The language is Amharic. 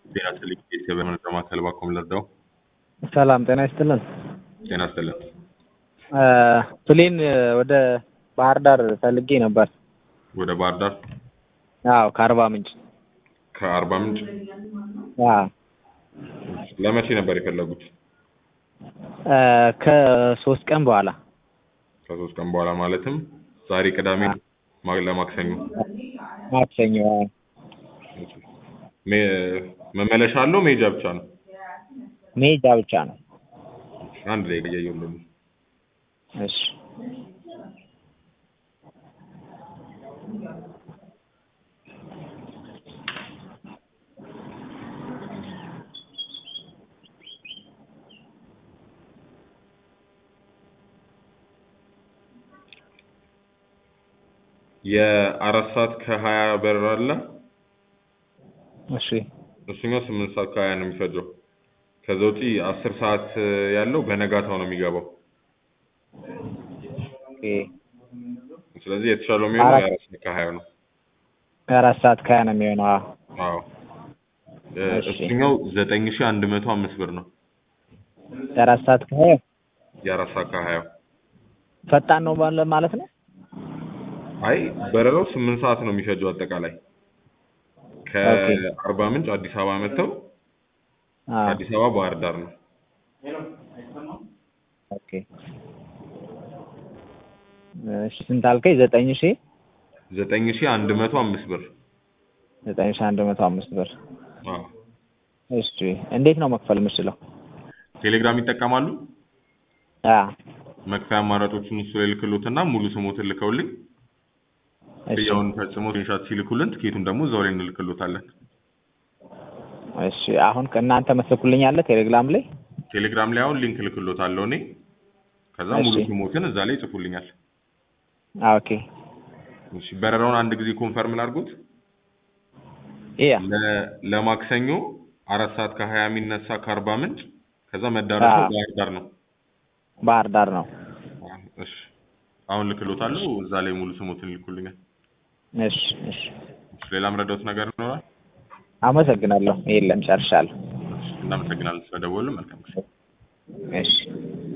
ጤና ይስጥልኝ ቤተሰብ መረጃ ማዕከል ባኮም ልርዳው። ሰላም ጤና ይስጥልን። ጤና ይስጥልን። ፕሌን ወደ ባህር ዳር ፈልጌ ነበር። ወደ ባህር ዳር አዎ ከአርባ ምንጭ ከአርባ ምንጭ አዎ ለመቼ ነበር የፈለጉት? ከሶስት ቀን በኋላ ከሶስት ቀን በኋላ ማለትም ዛሬ ቅዳሜ ማ- ለማክሰኞ ማክሰኞ አዎ። ሜ- መመለሻ አለው መሄጃ ብቻ ነው? መሄጃ ብቻ ነው። አንድ ላይ እያየሁልን እሺ የአራት ሰዓት ከሀያ በረራ አለ። እሺ እሱኛው ስምንት ሰዓት ከሀያ ነው የሚፈጀው። ከዛ ውጪ አስር ሰዓት ያለው በነጋታው ነው የሚገባው። ኦኬ ስለዚህ የተሻለው የሚሆነው አራት- የአራት ሰዓት ከሀያ ነው። ከአራት ሰዓት ከሀያ ነው የሚሆነው። አዎ አዎ እ፣ እሺ። እሱኛው ዘጠኝ ሺህ አንድ መቶ አምስት ብር ነው። ከአራት ሰዓት ከሀያ የአራት ሰዓት ከሀያው ፈጣን ነው ባለ ማለት ነው። አይ በረራው ስምንት ሰዓት ነው የሚፈጀው አጠቃላይ ኦኬ። ከአርባ ምንጭ አዲስ አበባ መጥተው አዎ ከአዲስ አበባ ባህር ዳር ነው። ኦኬ እሺ ስንት አልከኝ? ዘጠኝ ሺህ ዘጠኝ ሺህ አንድ መቶ አምስት ብር። ዘጠኝ ሺህ አንድ መቶ አምስት ብር። አዎ እሺ እንዴት ነው መክፈል የምችለው? ቴሌግራም ይጠቀማሉ? አዎ መክፈያ አማራጮቹን እሱ ላይ ልክሎትና ሙሉ ስሞትን ልከውልኝ እሺ ክፍያውን ፈጽሞ ስክሪንሻት ሲልኩልን ትኬቱን ደግሞ እዛው ላይ እንልክሎታለን። እሺ አሁን ከእናንተ መስልኩልኝ አለ ቴሌግራም ላይ ቴሌግራም ላይ አሁን ሊንክ ልክሎታለሁ እኔ ከዛ ሙሉ እሺ። ስሞትን እዛ ላይ ይጽፉልኛል። አዎ ኦኬ እሺ በረራውን አንድ ጊዜ ኮንፈርም ላድርጉት። ያ ለ- ለማክሰኞ አራት ሰዓት ከሀያ የሚነሳ ከአርባ ምንጭ ከዛ መዳረሻው አዎ። ባህር ዳር ነው። ባህር ዳር ነው። አዎ፣ እሺ አሁን ልክሎታለሁ እዛ ላይ ሙሉ ስሞትን ይልኩልኛል። እሺ እሺ እሺ፣ ሌላ ምረዳውት ነገር ይኖራል? አመሰግናለሁ። የለም ጨርሻለሁ። እሺ፣ እናመሰግናለን ስለደወሉ። መልካም ጊዜ። እሺ